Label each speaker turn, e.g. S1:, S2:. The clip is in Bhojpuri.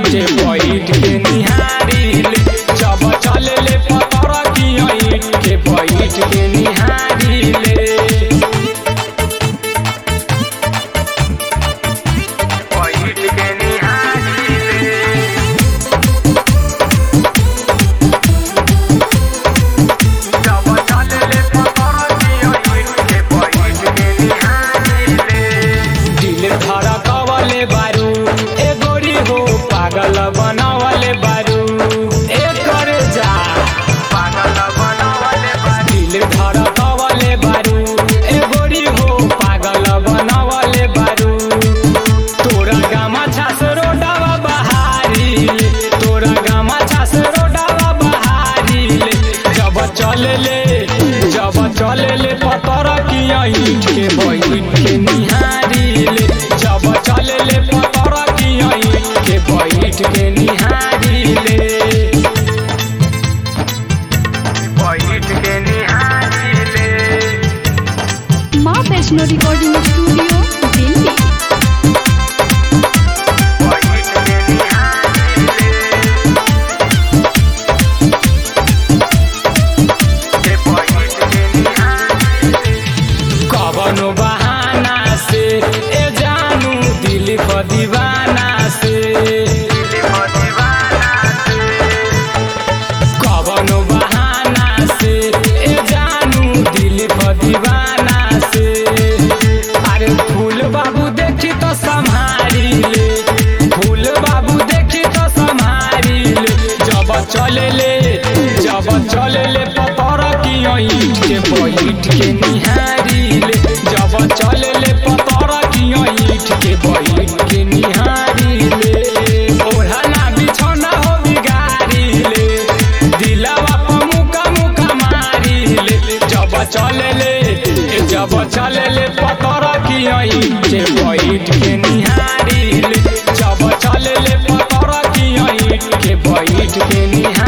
S1: के बैठ के निहारिल जब चले ले पतर की ईट के बैठ के निहारिल बैठ के निहारिल जब चले ले पतर की ईट के बैठ के निहारिल दिल धड़कवले बारू ए गोरी हो पागल बनवले बारू ए करे जा पागल बनवले बारू दिल धड़कवले बारू ए गोरी हो पागल बनवले बारू तोरा गामा छास रोडावा बहारी तोरा गामा छास रोडावा बहारी जब चले ले जब चले ले पतर की ईट के बैठ के निहारिल जब चले ले पतर की ईट के बैठ के निहारिल बैठ के निहारिल
S2: माँ वैष्णो रिकॉर्डिंग स्टूडियो दिल्ली
S1: बैठ के निहारिल के बैठ के निहारिल कवनो बहाना से ए जानू दिल प दीवाना से कवनो बहाना से ए जानू दिल प दीवाना से अरे फूल बाबू देखी तो संभारी ले फूल बाबू देखी तो संभारी ले जब चले ले जब चले ले पतर की ईट के बैठ के निहारी ले जब चले ले पतर की ईट के बैठ के निहारी ले ओढ़ना बिछौना हो बिगारी ले दिलावा पर मुका मुका मारी ले जब चले ले जब चले ले पतर की ईट के बैठ के निहारी ले जब चले ले पतर की ईट के बैठ के निहारी